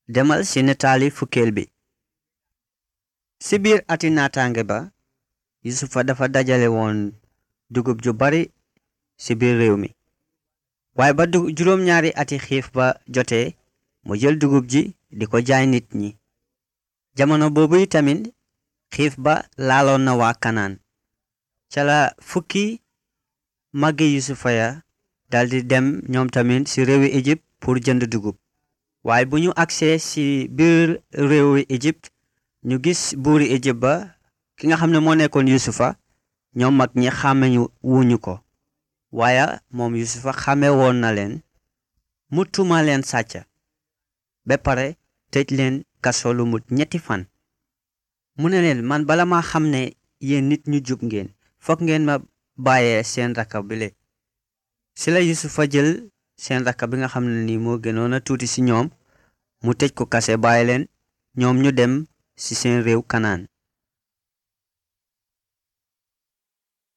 demal ci nataali fukkeel bi ci biir ati naataange ba yusufa dafa dajale woon dugub ju bari ci biir réew mi waaye ba du juróom-ñaari ati xiif ba jotee mu jël dugub ji di ko jaay nit ñi jamono boobu tamit xiif ba laaloon na waa kanaan ca la fukki màggi yusufa ya daldi dem ñoom tamit ci réewi Égypte pour jënd dugub waaye bu ñu agsee ci biir réewi Égypte ñu gis buuri Égypte ba ki nga xam ne moo nekkoon yusufa ñoom mag ñi xàmmeñu wuñu ko waaye moom yusufa xàmme woon na leen mu tuuma leen sàcca ba pare tëj leen kaso lu mut ñetti fan mu ne leen man bala ma xam ne yéen nit ñu jub ngeen fokk ngeen ma bàyyee seen rakka bile ci la yusufa jël seen rakka bi nga xam ne ni moo gënoon a tuuti ci ñoom mu tëj ko kase bàyyi leen ñoom ñu dem ci seen réew kanaan